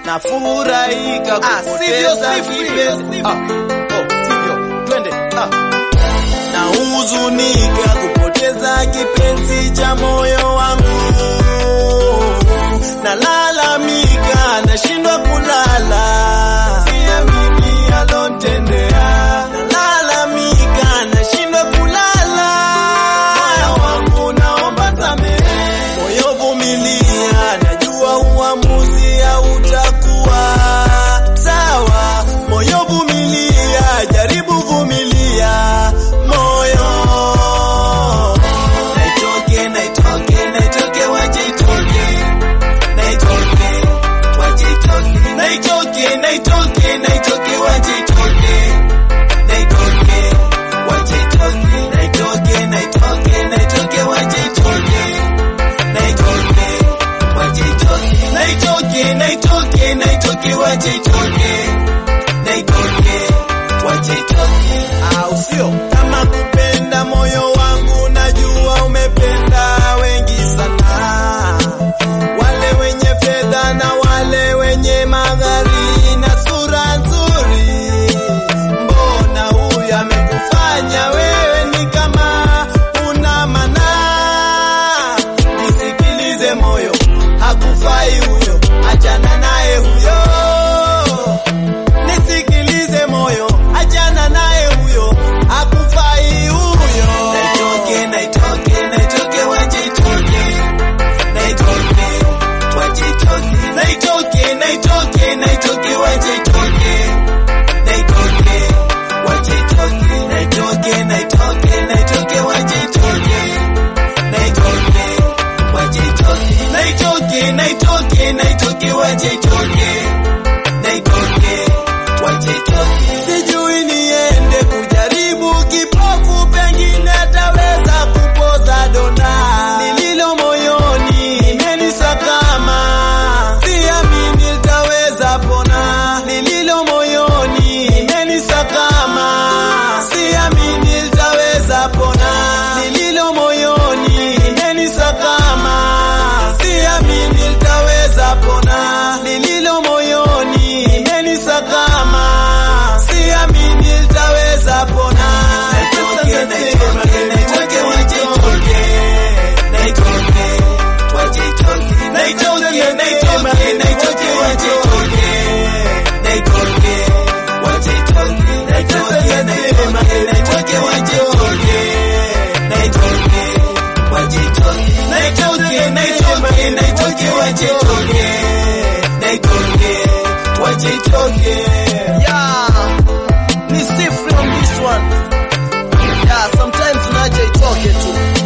na furahika Ah, sivyo, kupoteza sivyo. kipenzi ah, oh, sivyo twende ah. na huzunika kupoteza kipenzi cha moyo wangu, nalalamika, nashindwa kulala, siamini alotendea, nalalamika, nashindwa kulala, moyo wangu naomba samehe, moyo vumilia, najua uamuzi hautakuwa sawa, moyo vumilia, jaribu vumilia, moyo naitoke, naitoke, naitoke, waje itoke, naitoke, waje itoke, naitoke, naitoke, naitoke, waje itoke, naitoke, waje itoke, naitoke, naitoke, naitoke, waje itoke, naitoke, waje itoke, naitoke, naitoke, naitoke, waje itoke, naitoke, waje itoke. Au sio? Kama kupenda moyo wangu najua umependa wengi sana, wale wenye fedha na wale wenye magari na sura nzuri. Mbona huyu amekufanya wewe ni kama una mana? Nisikilize moyo, hakufai huyo, achana naye huyo. Nisikilize moyo, achana naye huyo, hakufai huyo. Naitoke, naitoke, naitoke, waje itoke. Naitoke, waje itoke. Naitoke, naitoke, naitoke, waje itoke. Naitoke, waje itoke. Naitoke, naitoke, naitoke, waje itoke. Naitoke, waje itoke. Naitoke, naitoke, naitoke, waje itoke. Naitoke, waje itoke. Sijui niende kujaribu kipofu, pengine ataweza kupoza donda lililo moyoni, imenisakama. Siamini nitaweza pona lililo moyoni, imenisakama. Siamini nitaweza pona lililo moyoni, imenisakama. Siamini nitaweza pona lililo moyoni, imenisakama. Siamini nitaweza pona. Naitoke, naitoke, naitoke, waje itoke. Naitoke, waje itoke. Naitoke, naitoke, naitoke, waje itoke. Naitoke, waje itoke. Naitoke, naitoke, naitoke, waje itoke. Naitoke, waje itoke. Naitoke, naitoke, naitoke, waje itoke. Naitoke, waje itoke. Yeah, ni Steve on this one. Yeah, sometimes unaje itoke tu.